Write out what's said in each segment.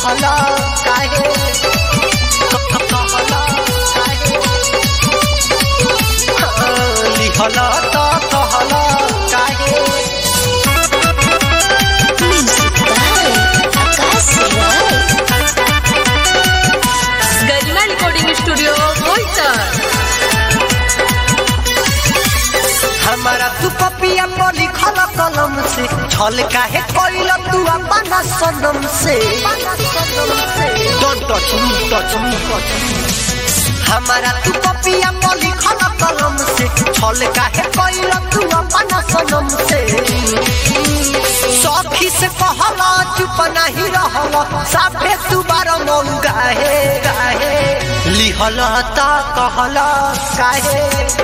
कहला काहे कहला काहे लिहला त कहला काहे Music by Akash Roy. Garima recording studio Boisar हमारा तू पपिया पर लिखल कलम से छल काहे कोइल तू अपना सनम से don't touch me touch me touch हमारा तू पपिया पर लिखल कलम से छल काहे कोइल तू अपना सनम से सखी से कहला चुप नहीं रहला साफे तू बार मऊ गाहे गाहे लिहल ता कहला काहे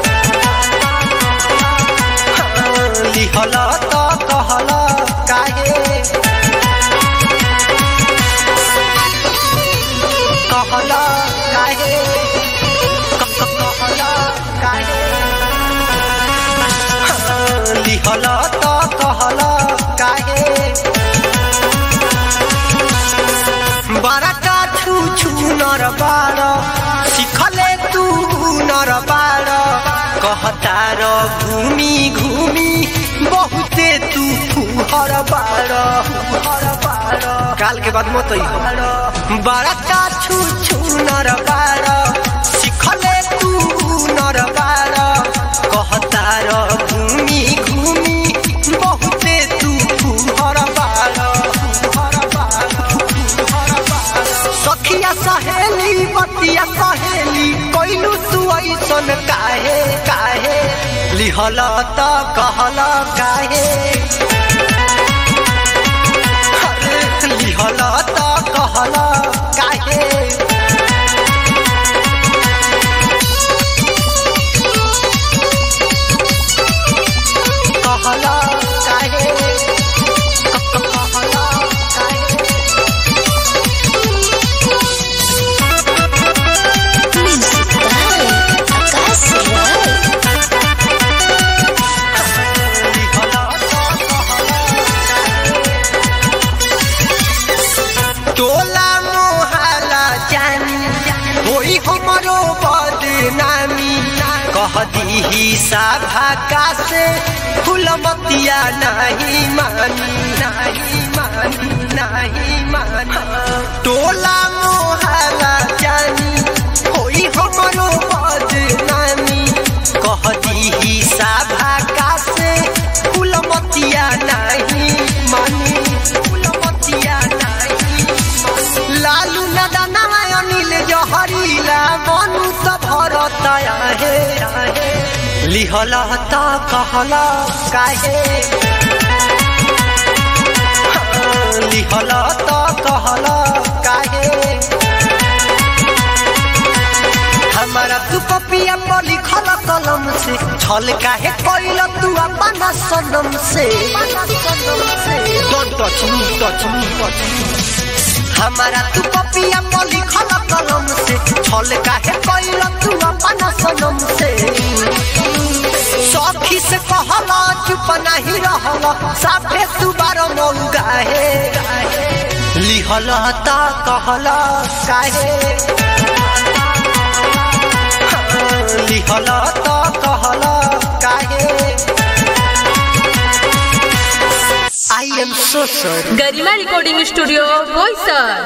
लिहल त कहल काहे कहल काहे क- क- कहल काहे लिहल त कहल काहे बड़का छु छु नर बार सिखले तू नर बार कहतार घूमी घूमी बहुते तू फुहर बार फुहर बार काल के बाद मत आई बड़का छु छु नर बार सिखले तू नर बार कहतार घूमी घूमी बहुते तू फुहर बार फुहर बार फुहर बार सखिया सहेली बतिया सहेली कोइलू तू ऐसन काहे काहे लिहल त कहल काहे अरे लिहल त कहल काहे कहल काहे क- क- कहल काहे Music by Akash Roy. टोला मोहला जानी होई हमरो बदनामी कह दीही साभा का से फुलमतिया नहीं मानी नहीं मानी नहीं मानी टोला मोहला जानी होई हमरो बदनामी कह दीही साभा का से फुलमतिया नहीं मानी फुलमतिया नहीं मानी लालू नदना अनिल जहरीला मनु त भरत आहे लिहल त कहल काहे लिहल त कहल काहे हमारा तू पपिया पर लिखल कलम से छल काहे कोइल तू अपना सनम से don't touch me touch me touch हमारा तू पपिया पर लिखल कलम से छल काहे कोइल तू अपना सनम से सखी से कहला चुप नहीं रहला साफे तू बार मऊ गाहे लिहल त कहल काहे लिहल त कहल काहे I am so sorry Garima recording studio Boisar